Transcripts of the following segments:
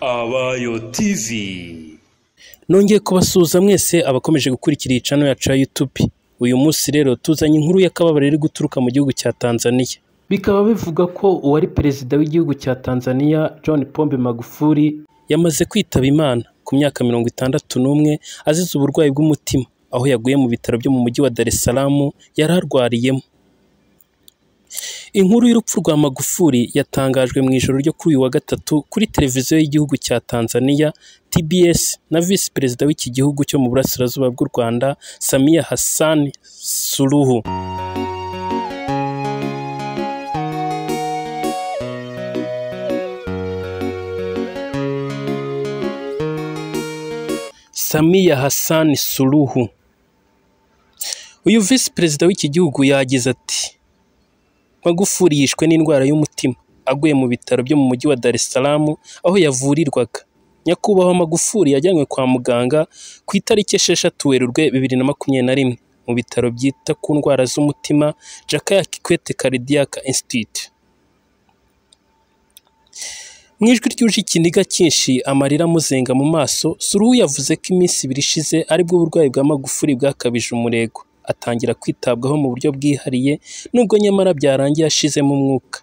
Abayo TV. Nongeye kubasuhuza mwese abakomeje gukurikira iyi cano yacu ya YouTube. Uyu munsi rero tuzanye inkuru y'akababaro iri guturuka mu gihugu cya Tanzania. Bikaba bivuga ko uwari perezida w'igihugu cya Tanzania John Pombe Magufuli yamaze kwitaba Imana ku myaka mirongo itandatu n'umwe azize uburwayi bw'umutima aho yaguye mu bitaro byo mu mujyi wa Dar es Salaam yari arwariyemo. Inkuru y'urupfu rwa Magufuli yatangajwe mu ijoro ryo kuri uyu wa gatatu kuri televiziyo y'igihugu cya Tanzania TBS na visi perezida w'iki gihugu cyo mu burasirazuba bw'u Rwanda Samia Hassan Suluhu. Samia Hassan Suluhu. Uyu visi perezida w'iki gihugu yagize ati Magufuli yishwe n'indwara y'umutima aguye mu bitaro byo mu mujyi wa Dar es Salaam aho yavurirwaga. Nyakubahwa Magufuli yajyanywe kwa muganga ku itariki esheshatu Werurwe bibiri na makumyabiri na rimwe mu bitaro byita ku ndwara z'umutima Jakaya Kikwete Cardiac Institute. Mu ijwi ryuje ikiniga cyinshi amarira amuzenga mu maso, Suruhu yavuze ko iminsi ibiri ishize aribwo uburwayi bwa Magufuli bwakabije umurego, atangira kwitabwaho mu buryo bwihariye nubwo nyamara byarangiye ashizemo umwuka.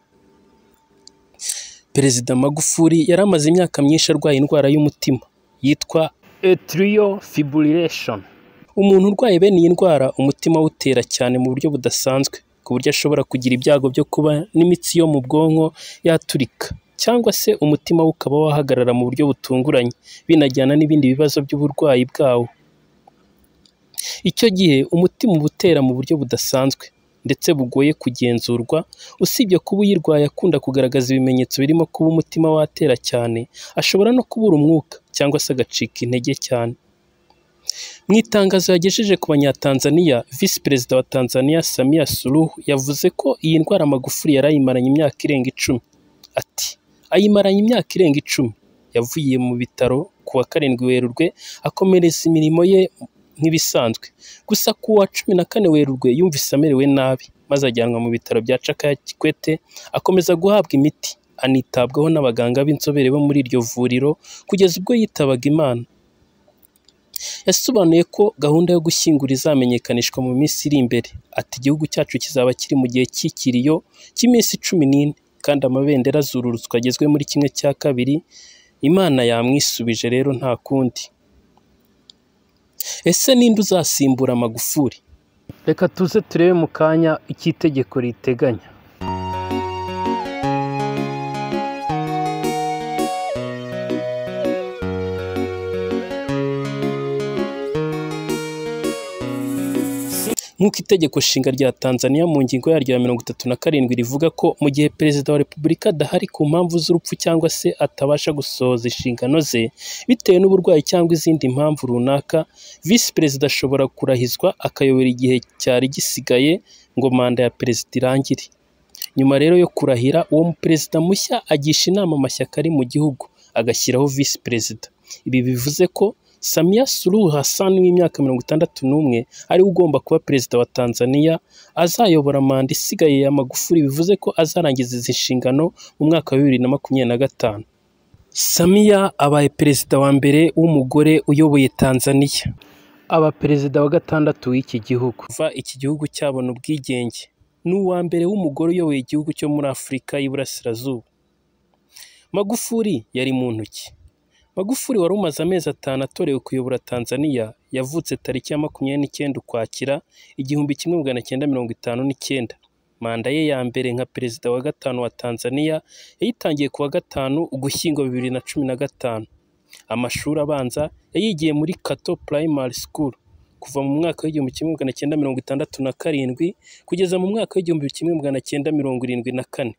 Perezida Magufuli yari amaze imyaka myinshi arwaye indwara y'umutima yitwa atrial fibrillation. Umuntu urwaye bene iyi ndwara umutima awutera cyane mu buryo budasanzwe ku buryo ashobora kugira ibyago byo kuba n'imitsi yo mu bwonko yaturika cyangwa se umutima we ukaba wahagarara mu buryo butunguranye binajyana n'ibindi bibazo by'uburwayi bwawo. Icyo gihe umutima uba utera mu buryo budasanzwe ndetse bugoye kugenzurwa, usibye kuba uyirwaye akunda kugaragaza ibimenyetso birimo kuba umutima watera cyane, ashobora no kubura umwuka cyangwa se agacika intege cyane. Mu itangazo yagejeje ku Banyatanzaniya, Visi Perezida wa Tanzania Samia Suluhu yavuze ko iyi ndwara Magufuli yari ayimaranye imyaka irenga icumi. Ati ayimaranye imyaka irenga icumi, yavuye mu bitaro ku wa karindwi Werurwe akomereza imirimo ye nk'ibisanzwe. Gusa ku wa cumi na kane Werurwe yumvise amerewe nabi maze ajyanwa mu bitaro bya Jakaya Kikwete akomeza guhabwa imiti anitabwaho n'abaganga b'inzobere bo muri iryo vuriro kugeza ubwo yitabaga Imana. Yasobanuye ko gahunda yo gushyingura izamenyekanishwa mu minsi iri imbere. Ati igihugu cyacu kizaba kiri mu gihe cy'ikiriyo cy'iminsi cumi n'ine kandi amabendera azururutswa agezwe muri kimwe cya kabiri. Imana yamwisubije rero nta kundi. Ese ninde uzasimbura Magufuli? Reka tuze turebe mu kanya icyo itegeko riteganya. Nk'uko itegeko nshinga rya Tanzania mu ngingo yaryo ya mirongo itatu na karindwi rivuga ko mu gihe perezida wa repubulika adahari ku mpamvu z'urupfu cyangwa se atabasha gusohoza inshingano ze bitewe n'uburwayi cyangwa izindi mpamvu runaka, visi perezida ashobora kurahizwa akayobora igihe cyari gisigaye ngo manda ya perezida irangire. Nyuma rero yo kurahira, uwo perezida mushya agisha inama amashyaka ari mu gihugu agashyiraho visi perezida. Ibi bivuze ko Samia Suluhu Hassan w'imyaka mirongo itandatu n'umwe ariwe ugomba kuba perezida wa Tanzania azayobora manda isigaye ya Magufuli bivuze ko azarangiza izi nshingano mu mwaka wa bibiri na makumyabiri na gatanu. Samia abaye perezida wa mbere w'umugore uyoboye Tanzania. Aba perezida wa gatandatu w'iki gihugu. Kuva iki gihugu cyabona ubwigenge. Ni uwa mbere w'umugore uyoboye igihugu cyo muri Afurika y'Iburasirazuba. Magufuli yari mu ntoki. Magufuli wari umaze amezi atanu atorewe kuyobora Tanzania yavutse tariki ya makumyabiri n'icyenda ukwakira igihumbi kimwe magana cyenda mirongo itanu n'icyenda. Manda ye ya mbere nka perezida wa gatanu wa Tanzania yayitangiye ku wa gatanu Ugushyingo bibiri na cumi na gatanu. Amashuri abanza yayigiye muri Kato Primary School kuva mu mwaka w'igihumbi kimwe magana cyenda mirongo itandatu na karindwi kugeza mu mwaka w'igihumbi kimwe magana cyenda mirongo irindwi na kane.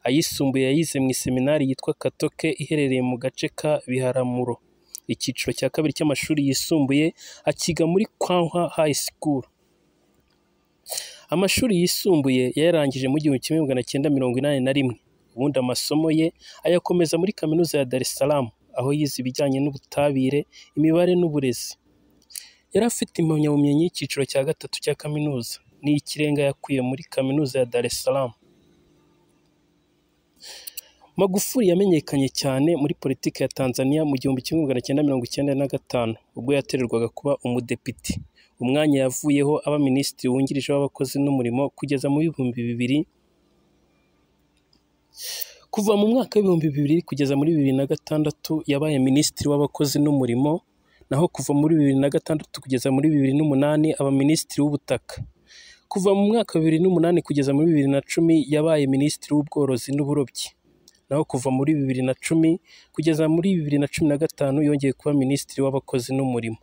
ayisumbuye yayize mu iseminari yitwa Katoke iherereye mu gace ka Biharamuro. Icyiciro cya kabiri cy'amashuri yisumbuye akiga muri Kwankwa High School. Amashuri yisumbuye yayarangije mu gihumbi kimwe magana cyenda mirongo inani na rimwe. Ubundi amasomo ye ayakomeza muri Kaminuza ya Dar es Salaam, aho yize ibijyanye n'ubutabire, imibare n'uburezi. Yari afite impamyabumenyi y'icyiciro cya gatatu cya kaminuza, n'iyikirenga yakuye muri Kaminuza ya Dar es Salaam. Magufuli yamenyekanye cyane muri politiki ya Tanzania mu gihumbi kimwe magana cyenda mirongo icyenda na gatanu ubwo yatererwaga kuba umudepite umwanya yavuyeho aba minisitiri wungirije w'abakozi n'umurimo kugeza mu bihumbi bibiri kuva mu mwaka w'ibihumbi bibiri kugeza muri bibiri na gatandatu yabaye minisitiri w'abakozi n'umurimo naho kuva muri bibiri na gatandatu kugeza muri bibiri n'umunani aba minisitiri w'ubutaka kuva mu mwaka wa bibiri n'umunani kugeza muri bibiri na cumi yabaye minisitiri w'ubworozi n'uburobyi naho kuva muri bibiri na cumi kugeza muri bibiri na cumi na gatanu yongeye kuba minisitiri w'abakozi n'umurimo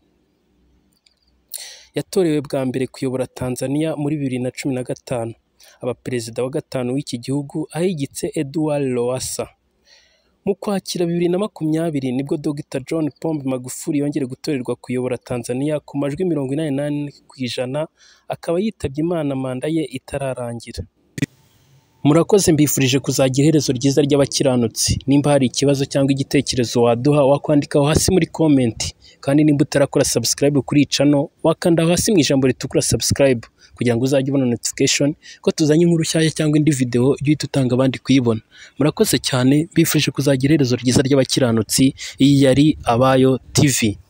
yatorewe bwa mbere kuyobora Tanzania muri bibiri na cumi na gatanu aba perezida wa gatanu w'iki gihugu ahigitse Edouard Lowassa mu kwakira bibiri na makumyabiri nibwo Dr John Pombe Magufuli yongeye gutorerwa kuyobora Tanzania ku majwi mirongo inani n'ane ku ijana akaba yitabye Imana manda ye itararangira murakoze mbifurije kuzagira iherezo ryiza ry'abakiranutsi nimba hari ikibazo cyangwa igitekerezo waduha wakwandikaho hasi muri komenti kandi nimba utarakora subscribe kuri iyi cano wakanda hasi mu ijambo ritukura subscribe kugira ngo uzajye ubona notification ko tuzanye inkuru nshyashya cyangwa indi video ujye uhita utanga abandi kuyibona murakoze cyane mbifurije kuzagira iherezo ryiza ry'abakiranutsi iyi yari abayo tv